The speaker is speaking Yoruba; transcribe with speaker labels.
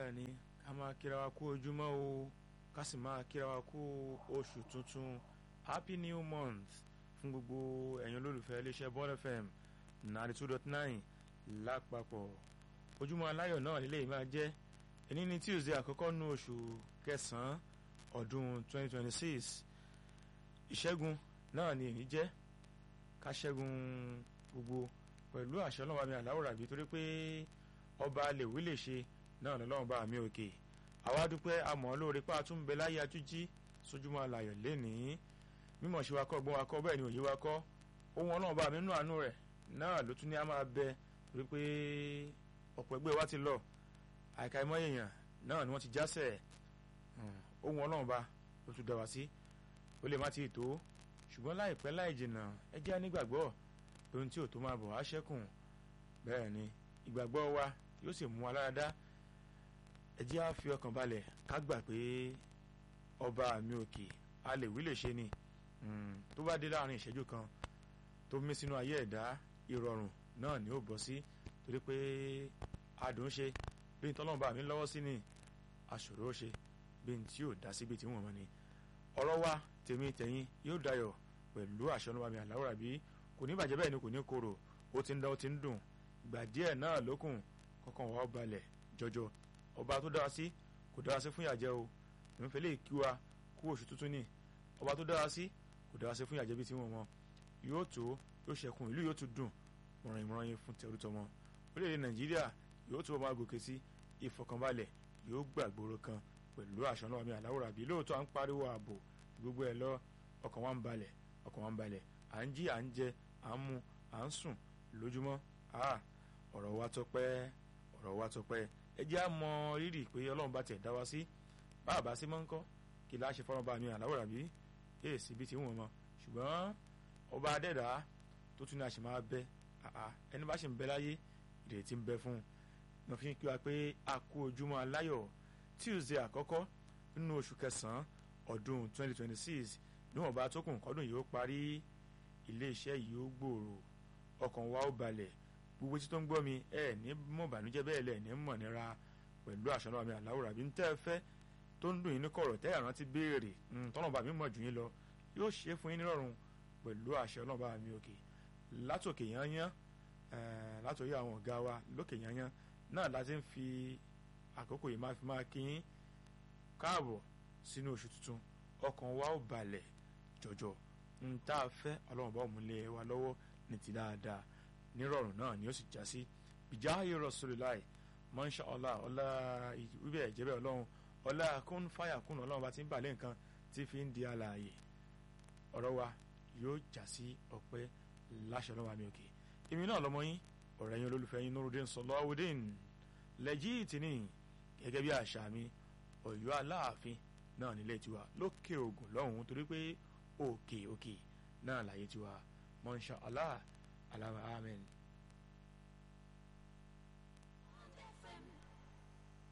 Speaker 1: bẹ́ẹ̀ ni ká máa kíra wa kú ojúmọ́ o ká sì máa kíra wa kú oṣù tuntun happy new month fún gbogbo ẹ̀yin olólùfẹ́ iléeṣẹ́ Bond FM ninety two dot nine lápapọ̀ ojúmọ́ aláyọ̀ náà nílé máa jẹ́ ẹni ní Tuesday àkọ́kọ́ nú oṣù kẹsàn-án ọdún twenty twenty six ìṣẹ́gun náà ni èyí jẹ́ ká ṣẹ́gun gbogbo pẹ̀lú àṣẹ ọlọ́run àmì àláwòrán àbí torí pé ọba lèwí lè ṣe náà lọ́lọ́run bá mi òkè àwa dúpẹ́ àmọ́ lóore pa àtún bẹ láyé atújí sójúmọ́ alayọ̀ lénìí mímọ̀ ṣe wa kọ́ gbọ́n wa kọ́ bẹ́ẹ̀ ni òye wa kọ́ ohun ọlọ́run bá mi nú àánú rẹ̀ náà ló tún ní a máa bẹ torí pé ọ̀pọ̀ ẹgbẹ́ wa ti lọ àìka ìmọ̀ èèyàn náà ni wọ́n ti jásẹ̀ ohun ọlọ́run bá ló tún dá wa sí ó lè má ti tó ṣùgbọ́n láìpẹ́ láì jìnnà ẹ jẹ́ nígbàgbọ́ pé ohun tí ò tó máa bọ̀ á ṣẹ́kùn bẹ́ẹ̀ ni ìgbàgbọ́ wa yóò sì mú wa láradá ẹ jẹ́ á fi ọkàn balẹ̀ ká gbà pé ọba mi òkè a lè wí lè ṣe ni tó bá dé láàrin ìṣẹ́jú kan tó mí sínú ayé ẹ̀dá ìrọ̀rùn náà ni ó bọ́ sí torí pé adùn ṣe bí n tọ́lọ́mọba mi lọ́wọ́ sí ni aṣòro ṣe bí n tí ò dá síbi tí wọ́n mọ̀ ni ọ̀rọ̀ wa tèmi tẹ̀yìn yóò dayọ̀ pẹ̀lú àṣọ ọlọ́wà mi àláwòrán bí kò ní bàjẹ́ bẹ́ẹ̀ ni kò ní korò ó ti ń dán ó ti ń dùn ìgbà díẹ̀ náà lókùn kọ́kàn wà ó balẹ̀ jọjọ ọba tó dára sí kò dára sí fún ìyàjẹ́ o ìmúfẹ́ lè kí wa kú oṣù tuntun ni ọba tó dára sí kò dára sí fún ìyàjẹ́ bí tí wọ́n mọ yóò tó yóò ṣẹkùn ìlú yóò tún dùn mọ̀ràn ìmọ̀ràn yín fún tẹ̀rù tọmọ orílẹ̀-èdè nàìjíríà yóò tún máa gòkè sí ìfọkànbalẹ̀ yóò gbàgbóró kan pẹ̀lú àṣọ náà mi àláwòrán bí lóòótọ́ à ń pariwo ààbò gbogbo ẹ̀ lọ ọkàn wa ń balẹ̀ ọkàn wa ń balẹ̀ à ń jí à ń jẹ à ń mu à ń sùn lójúmọ́ ọ̀rọ̀ wa tọpẹ́ ọ̀rọ̀ wa tọpẹ́ ẹ jẹ́ á mọ rírì pé ọlọ́run bá tiẹ̀ dá wa sí báàbá sí máa ń kọ́ kí láà ṣe fọ́nrán bá mi àláwòrán bí èè síbi tí wọ́n mọ ṣùgbọ́n ọba adẹ́dá tó tún ní àṣẹ máa bẹ ẹni bá ṣe ń bẹ láyé ìrètí ń bẹ fún un mo fi ń kí wa pé a kú ojúmọ́ aláyọ̀ Tuesday àkọ́kọ́ nínú oṣù kẹsàn-án ọdún 2026 níwọ̀n bá tó kùn kọ́dún yìí ó parí iléeṣẹ́ yìí ó gbòòrò ọkàn wa ó balẹ̀ gbogbo tí tó ń gbọ́ mi ẹ ní mọ̀ bànújẹ́ bẹ́ẹ̀ lẹ̀ ní mọ̀ nira pẹ̀lú àṣọ náà mi àláwòrán bí n tẹ́ ẹ fẹ́ tó ń dùn yín ní kọ̀rọ̀ tẹ́ ẹ̀rántí béèrè tọ́nà bá mi mọ̀ jù yín lọ yóò ṣe fún yín nírọ̀rùn pẹ̀lú àṣẹ náà bá mi òkè látòkè yányán látòrí àwọn ọ̀gá wa lókè yányán náà láti ń fi àkókò yìí máa fi máa kí yín káàbọ̀ sínú oṣù tuntun ọkàn wa ó balẹ̀ jọjọ ń tá a fẹ́ ọlọ́run bá òmùlẹ̀ wa lọ́wọ́ ní ti dáadáa nírọ̀rùn náà ni ó sì já sí bijahi rasulillahi masha Allah ọlá wíbẹ̀ ìjẹ́bẹ̀ ọlọ́run ọlá kún fàyà kún ọlọ́run bá ti ń balẹ̀ nǹkan tí fi ń di alààyè ọ̀rọ̀ wa yóò já sí ọpẹ́ láṣẹ ọlọ́run àmì òkè èmi náà lọ́mọ yín ọ̀rẹ́ yín olólùfẹ́ yín Nurudeen Sọlọ́wọ́dín lẹ́jì tìní gẹ́gẹ́ bí àṣà mi ọ̀yọ́ aláàfin náà nílé tiwa lókè ògùn lọ́hùn-ún torí pé òkè òkè náà láyé tiwa mọ́ṣá Allah alama amen.